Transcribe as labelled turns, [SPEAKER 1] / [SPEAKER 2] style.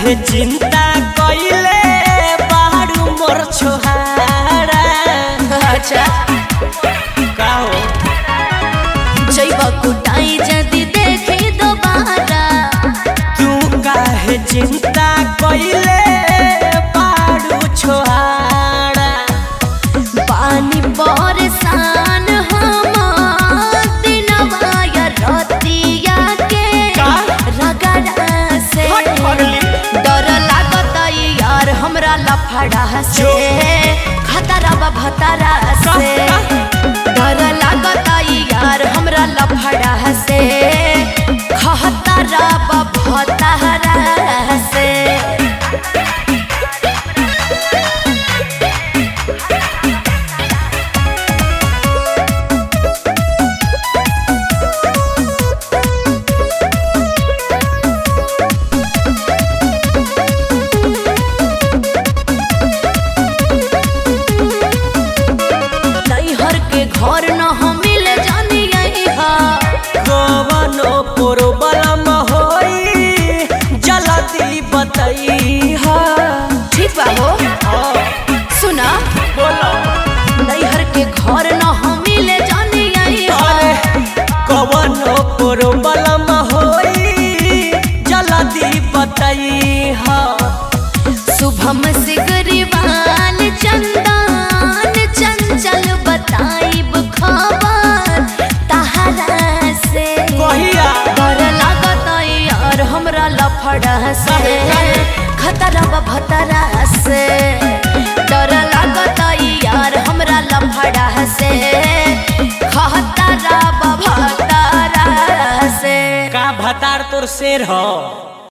[SPEAKER 1] काहे चिंता कइले बाड़ू मोर छोहारा
[SPEAKER 2] अच्छा
[SPEAKER 1] का हो
[SPEAKER 2] जैब कुटाई जदी देखी दोबारा
[SPEAKER 1] तू काहे चिंता कइले बाड़ू छोहारा
[SPEAKER 2] पानी परेशान हम दिनवा या रतिया के
[SPEAKER 1] का?
[SPEAKER 2] रगड़ा से
[SPEAKER 1] हट पगली।
[SPEAKER 2] डर लागत यार हमरा लफड़ा से
[SPEAKER 1] जो।
[SPEAKER 2] खतरा बा भतरा
[SPEAKER 1] का?
[SPEAKER 2] से डर लागत यार हमरा लफड़ा से खतरा बा भतरा से नैहर के घर न हम मिले जानी हा
[SPEAKER 1] कवनो प्रोब्लम होई जल्दी बताई हा
[SPEAKER 2] ठीक बा हो सुना
[SPEAKER 1] बोलो
[SPEAKER 2] नैहर के घर न हम मिले जानी हा
[SPEAKER 1] अरे कवनो प्रोब्लम होई जल्दी बताई हा
[SPEAKER 2] शुभम से गरीबान चंदन चंचल बताइब खबर तहरा से
[SPEAKER 1] कहिया
[SPEAKER 2] डर लागत यार हमरा लफड़ा से खतरा बा भतरा से डर लागत यार हमरा लफड़ा से खतरा बा भतरा से
[SPEAKER 1] का भतार तोर शेर हो